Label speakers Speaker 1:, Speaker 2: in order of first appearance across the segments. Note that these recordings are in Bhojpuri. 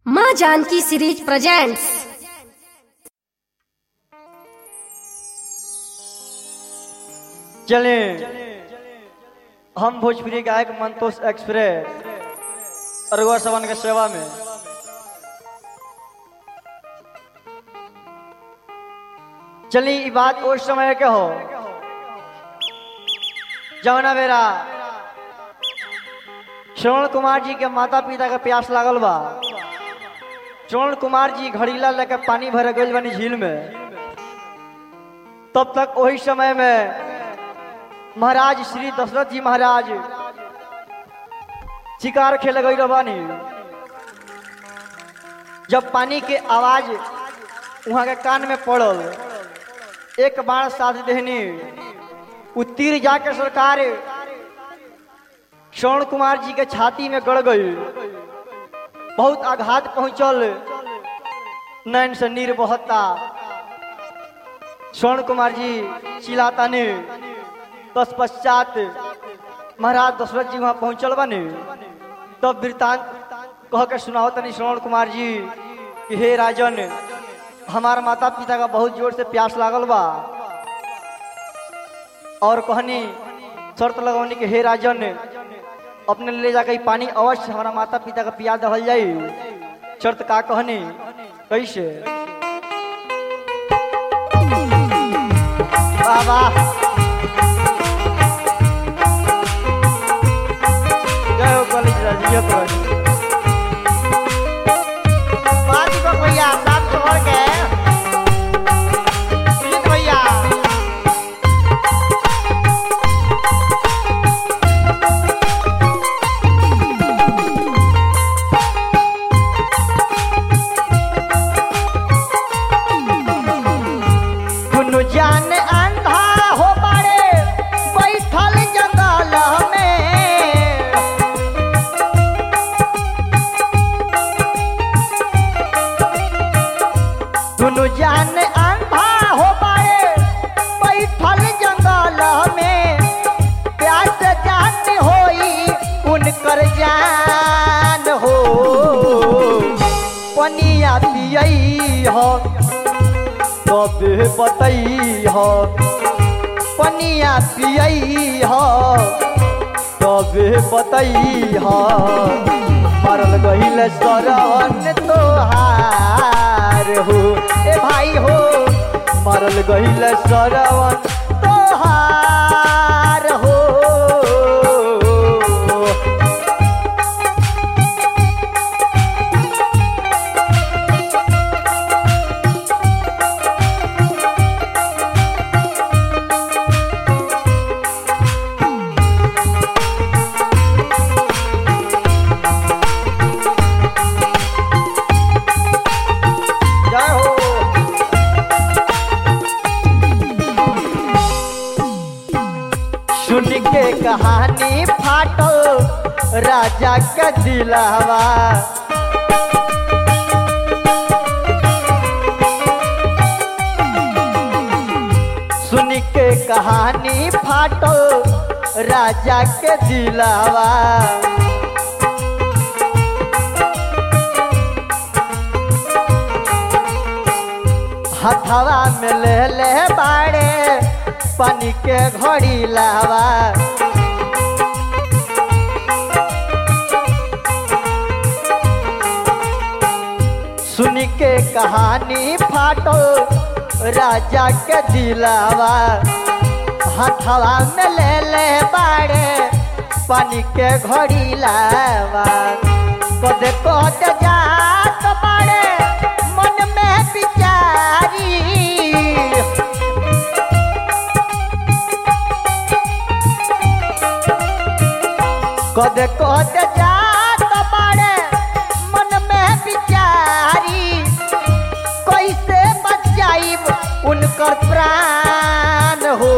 Speaker 1: माँ जानकी सीरीज प्रेजेंट्स
Speaker 2: चले हम भोजपुरी गायक मंतोष एक्सप्रेस अरगुआ सवन के सेवा में चली ई बात उस समय के हो जवना बेरा श्रवण कुमार जी के माता पिता के प्यास लागल बा श्रवण कुमार जी घड़ीला लेके पानी भर गइल बनी झील में तब तक वही समय में महाराज श्री दशरथ जी महाराज शिकार खेल गई रबानी जब पानी के आवाज वहां के कान में पड़ल एक बाण साध देहनी उ तीर जाके सरकार श्रवण कुमार जी के छाती में गड़ गई बहुत आघात पहुंचल नैन से नीर बहता स्वर्ण कुमार जी चिल्लाता ने तत्पश्चात महाराज दशरथ जी वहां पहुंचल बने तब वृतांत कह के सुनाओ तनी श्रवण कुमार जी कि हे राजन हमार माता पिता का बहुत जोर से प्यास लागल बा और कहनी शर्त लगौनी कि हे राजन अपने ले जाकर पानी अवश्य हमारा माता पिता का पिया दहल जाई शर्त का कहनी कैसे वाह वाह जय हो कॉलेज राजियत राजी पाँच को भैया सात छोड़ के सुजीत भैया दुनु जान अंधा हो बारे बैठल जंगल में दुनु जान अंधा हो बारे बैठल जंगल में प्यास जान होई उनकर जान हो पनिया पियई हो तबे बतई हो पनिया पियई हो तबे बतई हो मरल गईल सरवन तोहार हो ए भाई हो मरल गईल सरवन तोहार हो जय हो सुन के कहानी फाटल राजा का दिलावा सुन के कहानी फाटल राजा के दिलावा हथवा में ले ले बाड़े पानी के घड़ी लावा सुन के कहानी फाटो राजा के दिलावा हथवा में ले ले बाड़े पानी के घड़ी लावा कदे कद जात बाड़े मन में बिचारी कदे कद जात बाड़े मन में बिचारी कैसे बचाइब उनकर प्राण हो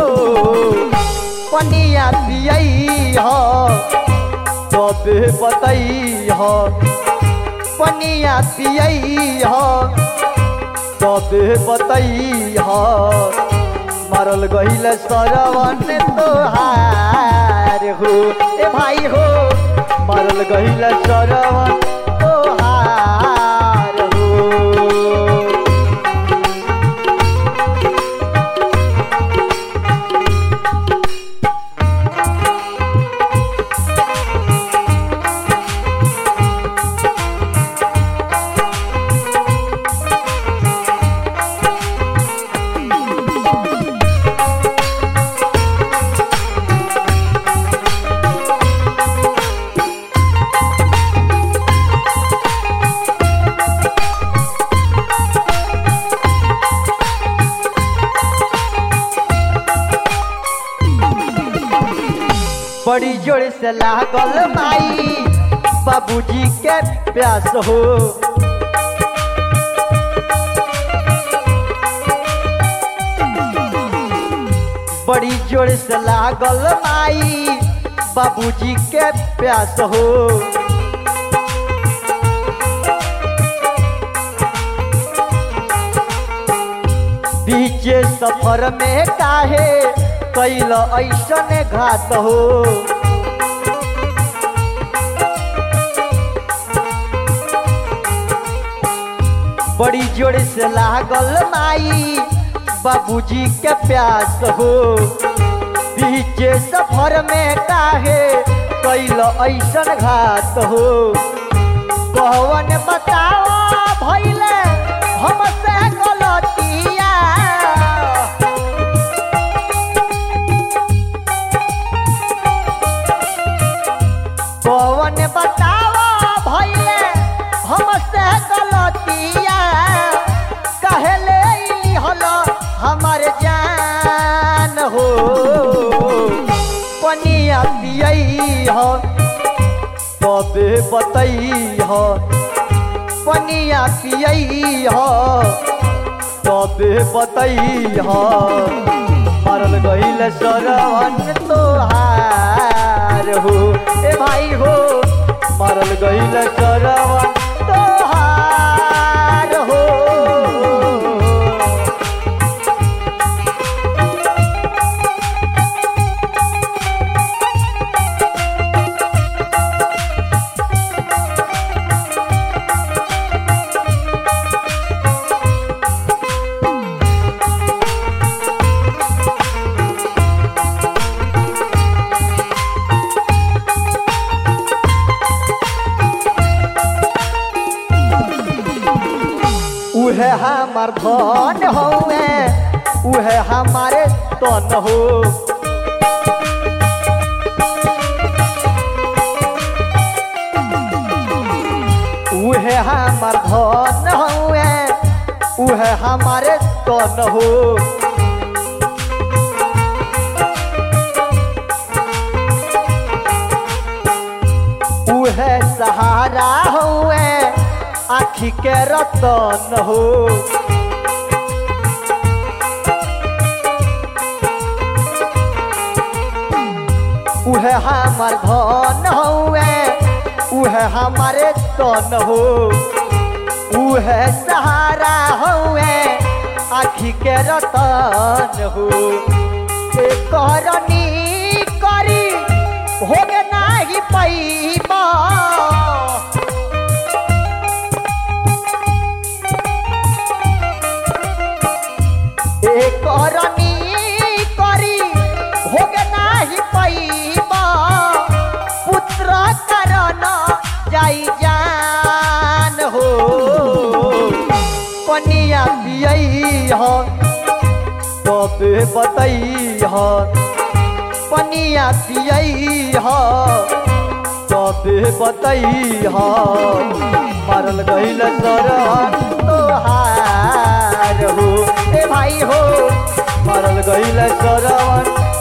Speaker 2: पनिया पियई हो तबे बतई हो पनिया पियई हो तबे बतई हो मरल गईल सरवन तोहार हो ए भाई हो मरल गईल सरवन तोहार बड़ी जोर से लागल माई बाबूजी के प्यास हो बड़ी जोर से लागल माई बाबूजी के प्यास हो बीचे सफर में काहे कैल ऐसन घात हो बड़ी जोर से लागल माई बाबूजी के प्यास हो बीचे सफर में काहे कैल ऐसन घात हो कौन बताओ भैले हमसे गलतिया कौन बताओ भैले हमसे गलतिया कहले हल हमार जान हो पनिया पियई हो तबे बतई हो पनिया पियई हो तबे बतई हो मरल गईल सरवन तोहार हो ए भाई हो मरल गईल सरवन तोहार हो उहे हमार धन हौवे उहे हमारे तन हो उहे हमार धन हौवे उहे हमारे तन हो उहे सहारा हुए आखी के रतन हो उहे हमार धन हुए उहे हमारे तन हो उहे सहारा हुए आखी के रतन हो ए करनी करी होगे नाही पैबा ए करनी करी होगे नाही पैबा पुत्र करण जाई जान हो पनिया पियई हो तबे बतई हो पनिया पियई हो तबे बतई हो मरल गईल सरहन तोहार हो ए भाई हो मरल गईल सरवन